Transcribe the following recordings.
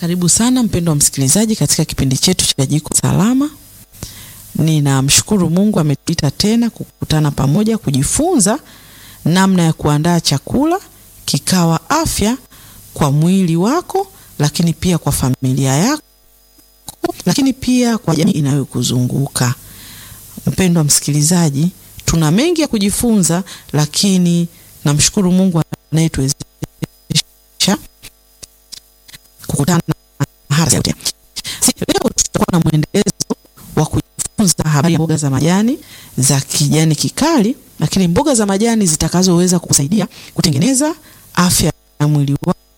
Karibu sana mpendo wa msikilizaji katika kipindi chetu cha Jiko Salama. Ninamshukuru Mungu ametuita tena kukutana pamoja kujifunza namna ya kuandaa chakula kikawa afya kwa mwili wako, lakini pia kwa familia yako, lakini pia kwa jamii inayokuzunguka. Mpendo wa msikilizaji, tuna mengi ya kujifunza, lakini namshukuru Mungu anayetuwezesha kukutana hapa. Leo tutakuwa na mwendelezo wa kujifunza habari ya mboga za majani za kijani kikali, lakini mboga za majani zitakazoweza kukusaidia kutengeneza afya ya mwili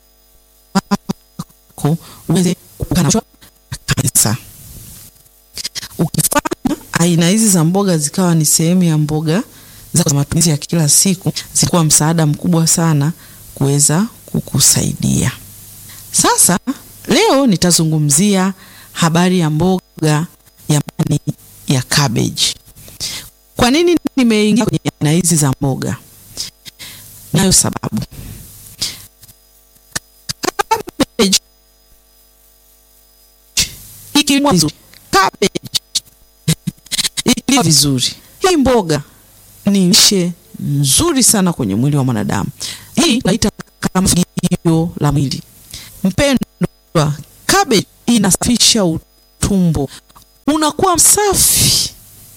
wako uweze kuepukana na kansa. Ukifanya aina hizi za mboga zikawa ni sehemu ya mboga za matumizi ya kila siku, zitakuwa msaada mkubwa sana kuweza kukusaidia. Sasa leo nitazungumzia habari ya mboga ya majani ya cabbage. Kwa nini nimeingia kwenye aina hizi za mboga? Nayo sababu cabbage ikilimwa vizuri, cabbage ikilimwa vizuri, hii mboga ni lishe nzuri sana kwenye mwili wa mwanadamu. Hii naita kama fagio la mwili. Mpendwa, cabbage inasafisha utumbo, unakuwa msafi.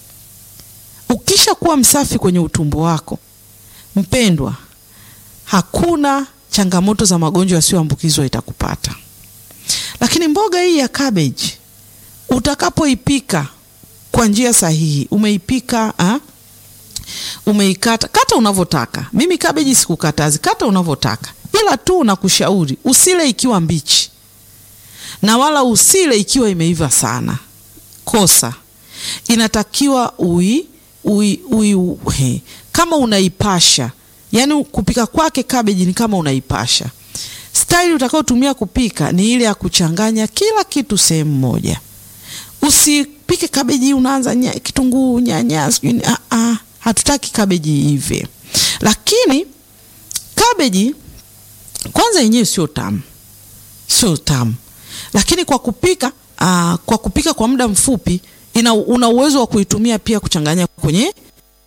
Ukisha kuwa msafi kwenye utumbo wako, mpendwa, hakuna changamoto za magonjwa yasiyoambukizwa itakupata. Lakini mboga hii ya cabbage utakapoipika kwa njia sahihi, umeipika ha? umeikata kata unavyotaka. Mimi cabbage sikukatazi, kata unavyotaka, ila tu nakushauri usile ikiwa mbichi na wala usile ikiwa imeiva sana. Kosa inatakiwa ui, ui, ui, ui, kama unaipasha, yani kupika kwake cabbage ni kama unaipasha. Staili utakayotumia kupika ni ile ya kuchanganya kila kitu sehemu moja. Usipike cabbage unaanza nya, kitunguu, nyanya, sijui a a, hatutaki cabbage ive. Lakini cabbage kwanza yenyewe sio tamu, sio tamu lakini kwa kupika aa, kwa kupika kwa muda mfupi ina, una uwezo wa kuitumia pia kuchanganya kwenye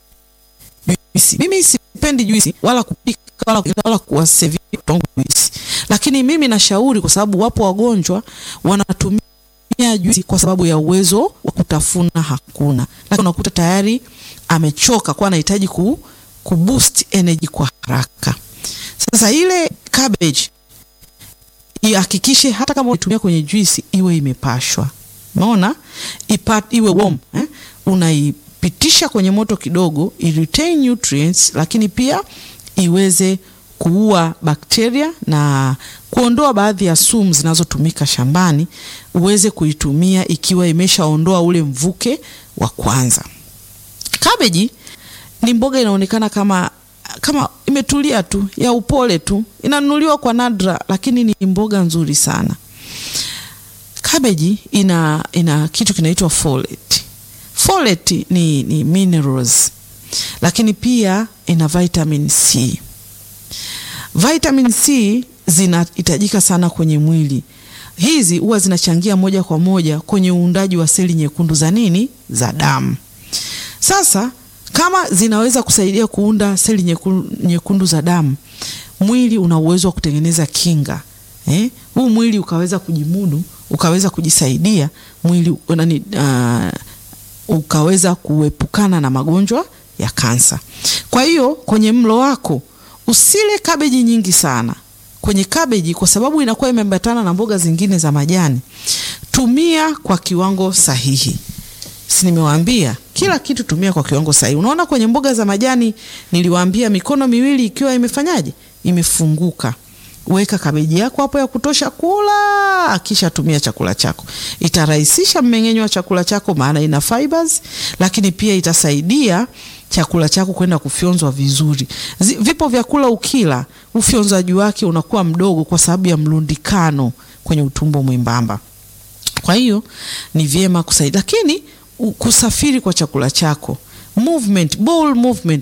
juisi. Mimi sipendi juisi wala kupika wala, wala kuwasevia juisi, lakini mimi nashauri kwa sababu wapo wagonjwa wanatumia juisi kwa sababu ya uwezo wa kutafuna hakuna, lakini unakuta tayari amechoka kwa anahitaji ku, ku boost energy kwa haraka. Sasa ile cabbage ihakikishe hata kama unatumia kwenye juisi iwe imepashwa, umeona, iwe warm eh? Unaipitisha kwenye moto kidogo, i retain nutrients, lakini pia iweze kuua bakteria na kuondoa baadhi ya sumu zinazotumika shambani, uweze kuitumia ikiwa imeshaondoa ule mvuke wa kwanza. Kabeji ni mboga inaonekana kama kama imetulia tu ya upole tu, inanunuliwa kwa nadra, lakini ni mboga nzuri sana. Kabeji ina ina kitu kinaitwa folate. Folate ni, ni minerals, lakini pia ina vitamin C. Vitamin C zinahitajika sana kwenye mwili. Hizi huwa zinachangia moja kwa moja kwenye uundaji wa seli nyekundu za nini, za damu. Sasa kama zinaweza kusaidia kuunda seli nyekundu, nyekundu za damu, mwili una uwezo wa kutengeneza kinga eh? Huu mwili ukaweza kujimudu, ukaweza kujisaidia mwili nani, uh, ukaweza kuepukana na magonjwa ya kansa. Kwa hiyo kwenye mlo wako usile kabeji nyingi sana kwenye kabeji, kwa sababu inakuwa imeambatana na mboga zingine za majani. Tumia kwa kiwango sahihi. Si nimewaambia kila kitu tumia kwa kiwango sahihi. Unaona kwenye mboga za majani niliwaambia mikono miwili ikiwa imefanyaje, imefunguka. Weka kabeji yako hapo ya kutosha kula, kisha tumia chakula chako. Itarahisisha mmeng'enyo wa chakula chako, maana ina fibers, lakini pia itasaidia chakula chako kwenda kufyonzwa vizuri. Zi, vipo vyakula ukila ufyonzaji wake unakuwa mdogo kwa sababu ya mlundikano kwenye utumbo mwembamba. Kwa hiyo ni vyema kusaidia, lakini kusafiri kwa chakula chako, movement, bowel movement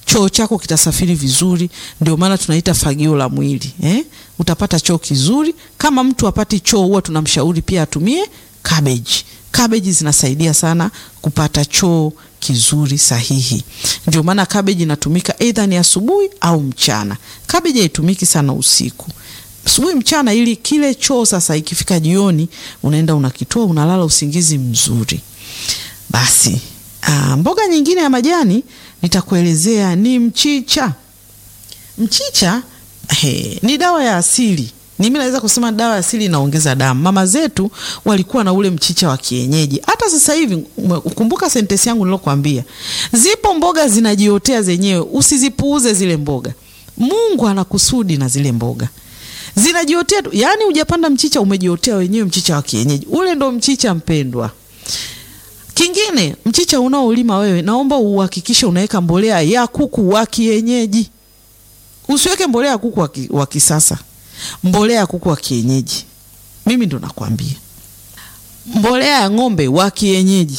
choo chako kitasafiri vizuri. Ndio maana tunaita fagio la mwili eh? Utapata choo kizuri. Kama mtu apati choo, huwa tunamshauri pia atumie cabbage. Cabbage zinasaidia sana kupata choo kizuri sahihi. Ndio maana cabbage inatumika either ni asubuhi au mchana. Cabbage haitumiki sana usiku, asubuhi, mchana, ili kile choo sasa ikifika jioni unaenda unakitoa, unalala usingizi mzuri. Basi aa, mboga nyingine ya majani nitakuelezea ni mchicha. Mchicha he, ni dawa ya asili ni mimi naweza kusema dawa ya asili inaongeza damu. Mama zetu walikuwa na ule mchicha wa kienyeji. Hata sasa hivi, ukumbuka sentensi yangu nilokuambia, zipo mboga zinajiotea zenyewe, usizipuuze zile mboga. Mungu ana kusudi na zile mboga, zinajiotea tu. Yaani hujapanda mchicha, umejiotea wenyewe, mchicha wa kienyeji ule ndo mchicha mpendwa. Kingine, mchicha unaolima wewe, naomba uhakikishe unaweka mbolea ya kuku wa kienyeji. Usiweke mbolea ya kuku wa kisasa mbolea ya kuku wa kienyeji. Mimi ndo nakwambia, mbolea ya ng'ombe wa kienyeji.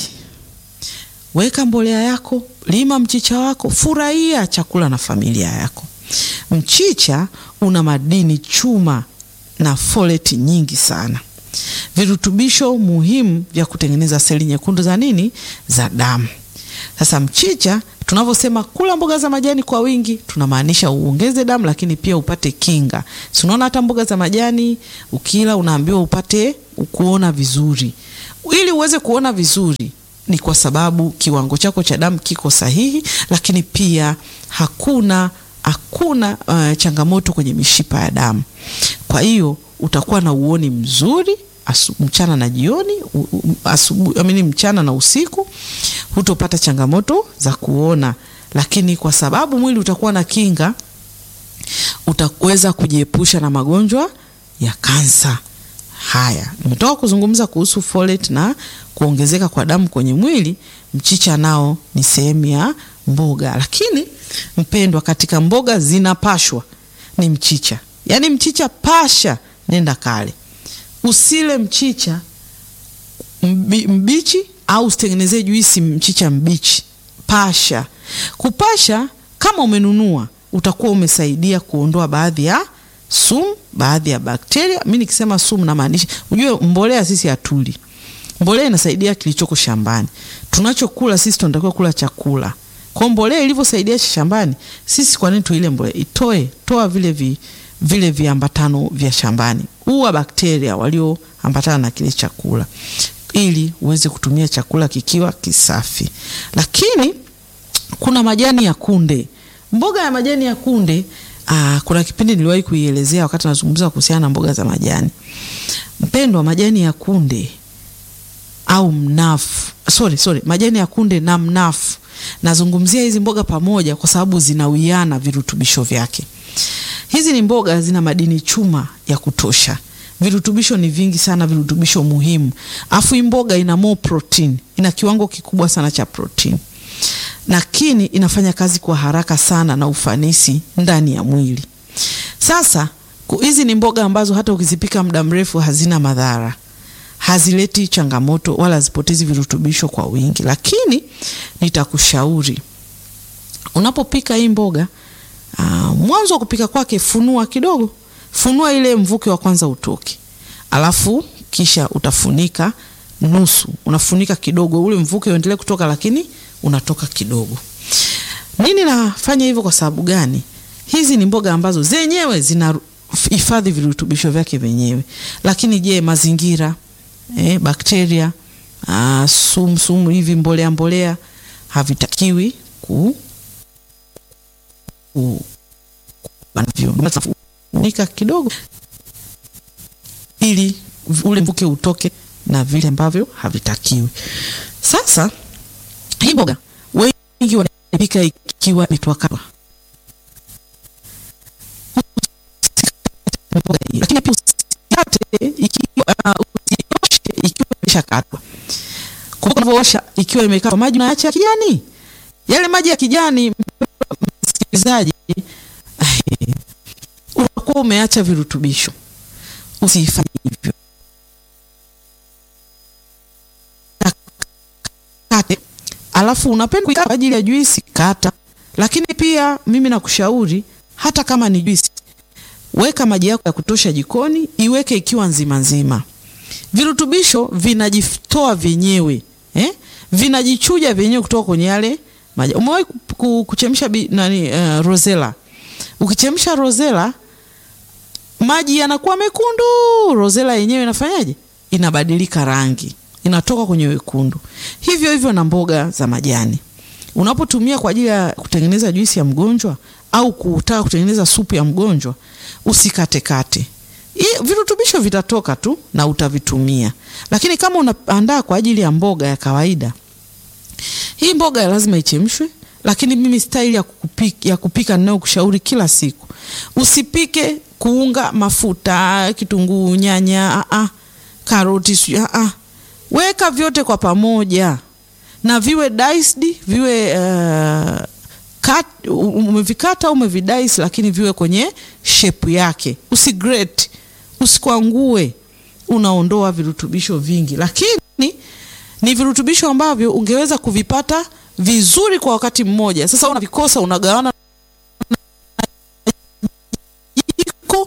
Weka mbolea yako, lima mchicha wako, furahia chakula na familia yako. Mchicha una madini chuma na foleti nyingi sana, virutubisho muhimu vya kutengeneza seli nyekundu za nini, za damu. Sasa mchicha tunavyosema kula mboga za majani kwa wingi, tunamaanisha uongeze damu, lakini pia upate kinga. Si unaona hata mboga za majani ukila unaambiwa upate kuona vizuri. Ili uweze kuona vizuri, ni kwa sababu kiwango chako cha damu kiko sahihi, lakini pia hakuna hakuna uh, changamoto kwenye mishipa ya damu. Kwa hiyo utakuwa na uoni mzuri asu, mchana na jioni, asubuhi amini, mchana na usiku hutopata changamoto za kuona, lakini kwa sababu mwili utakuwa na kinga, utaweza kujiepusha na magonjwa ya kansa. Haya, nimetoka kuzungumza kuhusu folate na kuongezeka kwa damu kwenye mwili. Mchicha nao ni sehemu ya mboga, lakini mpendwa, katika mboga zinapashwa ni mchicha. Yaani mchicha pasha, nenda kale, usile mchicha mbi, mbichi au usitengenezee juisi mchicha mbichi. Pasha. Kupasha kama umenunua, utakuwa umesaidia kuondoa baadhi ya sumu, baadhi ya bakteria. Mimi nikisema sumu namaanisha, unajue mbolea sisi hatuli. Mbolea inasaidia kilichoko shambani. Tunachokula sisi tunatakiwa kula chakula. Kwa mbolea ilivyosaidia shambani, sisi kwa nini tuile mbolea? Itoe, toa vile vi, vile viambatano vya shambani. Uwa bakteria walioambatana na kile chakula ili uweze kutumia chakula kikiwa kisafi. Lakini kuna majani ya kunde. Mboga ya majani ya kunde aa, kuna kipindi niliwahi kuielezea wakati nazungumza kuhusiana na mboga za majani. Mpendwa, majani ya kunde au mnafu, sorry, sorry, majani ya kunde na mnafu, nazungumzia hizi mboga pamoja kwa sababu zinawiana virutubisho vyake. Hizi ni mboga zina madini chuma ya kutosha virutubisho ni vingi sana, virutubisho muhimu. Afu hii mboga ina more protein, ina kiwango kikubwa sana cha protein, lakini inafanya kazi kwa haraka sana na ufanisi ndani ya mwili. Sasa hizi ni mboga ambazo hata ukizipika muda mrefu hazina madhara, hazileti changamoto wala hazipotezi virutubisho kwa wingi. Lakini nitakushauri unapopika hii mboga, uh, mwanzo wa kupika kwake, funua kidogo funua ile mvuke wa kwanza utoke, alafu kisha utafunika nusu, unafunika kidogo, ule mvuke uendelee kutoka, lakini unatoka kidogo. Nini nafanya hivyo? Kwa sababu gani? Hizi ni mboga ambazo zenyewe zina hifadhi virutubisho vyake wenyewe, lakini je, mazingira eh, bakteria, ah, sumu sumu hivi, mbolea mbolea havitakiwi ku, ku nika kidogo ili ule mvuke utoke na vile ambavyo havitakiwi. Sasa hii mboga wengi wanapika ikiwa imetwakatwa, lakini pia usikate ikiwa usioshe ikiwa imeshakatwa. Kumbuka unavyoosha ikiwa imekatwa, maji unaacha ya kijani, yale maji ya kijani, msikilizaji unakuwa umeacha virutubisho. Usifanye hivyo, kate. Alafu unapenda kuikata kwa ajili ya juisi, kata. Lakini pia mimi nakushauri hata kama ni juisi, weka maji yako ya kutosha jikoni, iweke ikiwa nzima nzima. Virutubisho vinajitoa vyenyewe eh? Vinajichuja vyenyewe kutoka kwenye yale maji. Umewahi kuchemsha nani, uh, rosella? Ukichemsha rosella maji yanakuwa mekundu, rosella yenyewe inafanyaje? Inabadilika rangi, inatoka kwenye wekundu. Hivyo hivyo na mboga za majani, unapotumia kwa ajili ya kutengeneza juisi ya mgonjwa au kutaka kutengeneza supu ya mgonjwa, usikatekate. Virutubisho vitatoka tu na utavitumia, lakini kama unaandaa kwa ajili ya mboga ya kawaida, hii mboga lazima ichemshwe. Lakini mimi staili ya kupika, ya kupika ninayokushauri kila siku, usipike kuunga mafuta, kitunguu, nyanya, a a, karoti, a a, weka vyote kwa pamoja na viwe diced, viwe uh, cut, umevikata au umevidice, lakini viwe kwenye shape yake, usigrate, usikwangue, unaondoa virutubisho vingi, lakini ni virutubisho ambavyo ungeweza kuvipata vizuri kwa wakati mmoja. Sasa unavikosa, unagawana jiko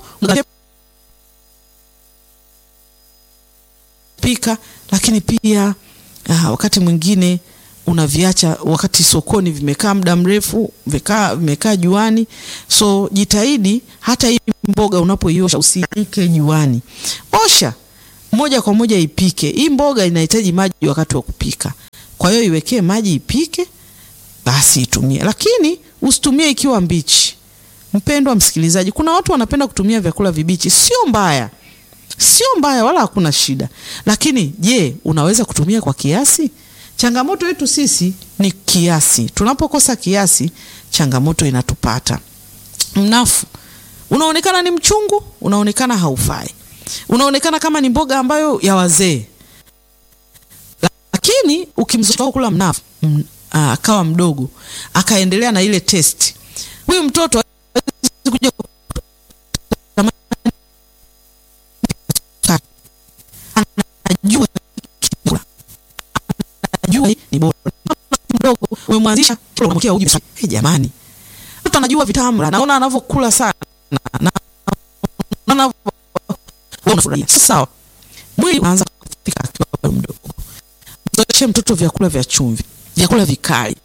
pika, lakini pia uh, wakati mwingine unaviacha wakati sokoni vimekaa muda mrefu, vimekaa vimekaa juani. So jitahidi hata hii mboga unapoiosha usiike juani, osha moja kwa moja ipike. Hii mboga inahitaji maji wakati wa kupika, kwa hiyo iwekee maji ipike, basi itumie, lakini usitumie ikiwa mbichi. Mpendwa msikilizaji, kuna watu wanapenda kutumia vyakula vibichi. Sio mbaya, sio mbaya, wala hakuna shida, lakini je, unaweza kutumia kwa kiasi? Changamoto yetu sisi ni kiasi. Tunapokosa kiasi, changamoto inatupata. Mnafu unaonekana ni mchungu, unaonekana haufai, unaonekana kama ni mboga ambayo ya wazee, lakini ukimzoea kula mnafu akawa mdogo akaendelea na ile testi, huyu mtoto kuja anajua ni bora mdogo umemwanzisha unamwekea uji. Hey, jamani, mtu anajua vitamu, naona anavyokula sana na unafurahia. Sawa, mwili unaanza kufika akiwa mdogo. Mzoeshe mtoto vyakula vya chumvi, vyakula vikali,